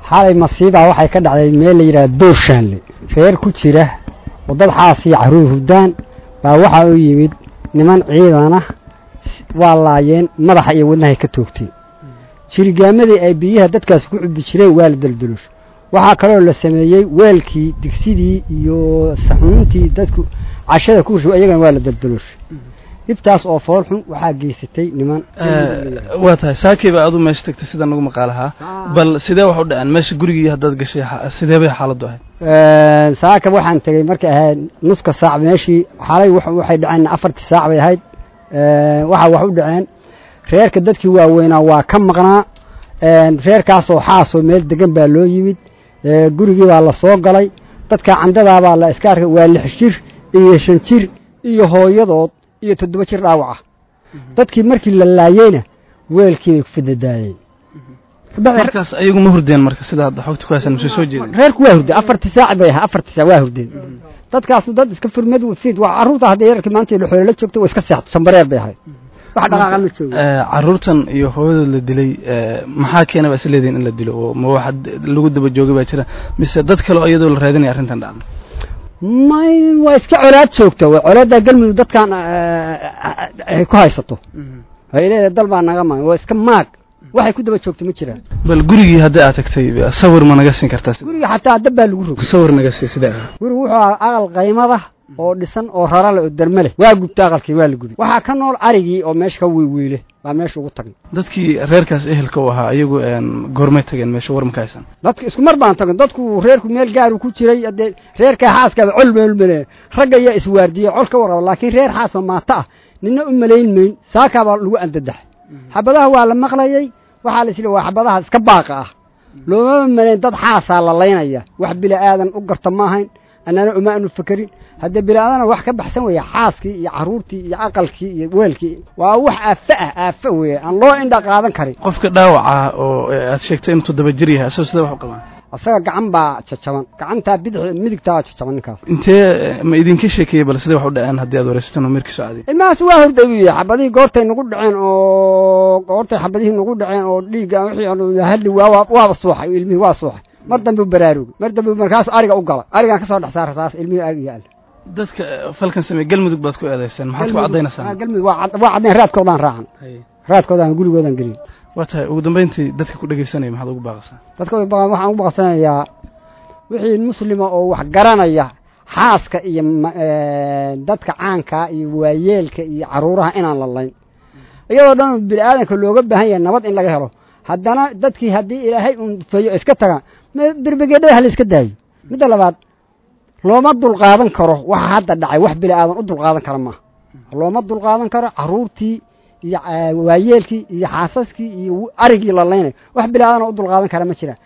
xalay masiibaa waxay ka dhacday meel la yidhaha doorshaanle reer ku jira oo dad xaas iyo caruur hurdaan baa waxaa u yimid niman ciidana waa laayeen madaxa iyo wadnahay ka toogteen jirigaamadii ay biyaha dadkaas ku cubi jireen waa la daldalooshay waxaa kaloo la sameeyey weelkii digsidii iyo saxuuntii dadku cashada ku rushay iyagana waa la daldalooshay dhibtaas oo fool xun waxaa geysatay niman waa tahay saakiiba aad u meesha tagtay sida nagu maqaalahaa bal sidee wax u dhaceen meesha gurigii haddaad gashay sidee bay xaaladdu ahayd saaka waxaan tegey markay ahayd nuska saac meeshii xalay waxay dhaceen afartii saac bay ahayd waxaa wax u dhaceen reerka dadkii waaweynaa waa ka maqnaa reerkaasoo xaasoo meel degan baa loo yimid gurigii baa la soo galay dadka candadaabaa la iska arkay waa lix jir iyo shan jir iyo hooyadood iyo toddoba jir dhaawaca dadkii markii la laayeyna weelkii bay ku fadadaayeen markaas ayagu ma hurdeen marka sida hadda xogta ku haysan mise soo jeedin reerku waa hurdeen afartii saac bay ahaa afartii saac waa hurdeen dadkaasu dad iska furmad fiid waa carruurta haddii yararkii maanta xoolo la joogto waa iska seexdo sambareer bay ahayd wax dhaqaaqa ma joogo carruurtan iyo hooyadood la dilay maxaa keena baa is leedihin in la dilo oo ma waxa lagu daba joogay baa jira mise dad kale oo iyadoo la raadinaya arrintan dhacda may waa iska colaad joogta waa colaaddaa galmudug dadkan ay ku haysato waxay leedahay dal baa naga maay waa iska maag waxay ku daba joogto ma jiraan bal gurigii haddii aad tagtay sawir ma naga siin kartaa guriga xataa dab baa lagu rogay sawir naga sii sidee ah gurigu wuxuu ahaa aqal qaymada oo dhisan oo rarale oo derme leh waa gubta aqalkii waa la gubay waxaa ka nool arigii oo meesha ka weyweyle baa meesha ugu tagnay dadkii reerkaas ehelka u ahaa iyagu goormay tageen meesha war maka haysan dadka isku mar baan tagin dadku reerku meel gaaru ku jiray dee reerkaa xaaskaaba col meelmale ragga ayaa iswaardiyey col ka warraba laakiin reer xaasoo maata ah nina u malayn mayn saakaabaa lagu andadaxay xabadaha waa la maqlayey waxaa la isla waa xabadaha iska baaqa ah loomama malayn dad xaasaa la laynaya wax bila aadan u garta ma ahayn annana uma aanu fekerin haddee bilaadana wax ka baxsan weeye xaaskii iyo carruurtii iyo aqalkii iyo weelkii waa wax aafe ah aafe weeye aan loo indha qaadan karin qofka dhaawaca oo aad sheegtay inuu toddoba jir yahay asagoo sidee wax u qabaan asaga gacan baa jajaban gacantaa bidix midigtaa waa jajaban ninkaas intee ma idinka sheekeeyey bal sidee wax u dhaceen haddii aad waraysateen oo meerkiisu caadiy ilmahaas waa horday buu yahay xabadihii goortay nagu dhaceen oo goortay xabadihii nagu dhaceen oo dhiigga wixii hadli waa waaba suuxay ilmihii waa suuxay mar dambe u baraarugay mar dambe markaasu ariga u galay arigaan ka soo dhex saara saas ilmihii ariga yaalla dadka falkan sameeye galmudug baad ku eedayseen maxaad ku caddaynaysaa galmudug waa waa caddayn raadkoodaan raacan raadkoodaan gurigoodaan gelin waa tahay ugu dambayntii dadka ku dhegaysanaya maxaad ugu baaqasaa dadka waxaan ugu baaqsanayaa wixii muslima oo wax garanaya xaaska iyo dadka caankaa iyo waayeelka iyo caruuraha inaan la layn iyadoo dhan bini aadanka looga baahan yahay nabad in laga helo haddana dadkii haddii ilaahay un feeyo iska tagaan berbegedhada ha la iska daayo midda labaad looma dulqaadan karo waxa hadda dhacay wax bini aadan u dulqaadan kara maaha looma dulqaadan karo caruurtii iyo waayeelkii iyo xaasaskii iyo arigii la laynayo wax bini aadan u dulqaadan kara ma jiraan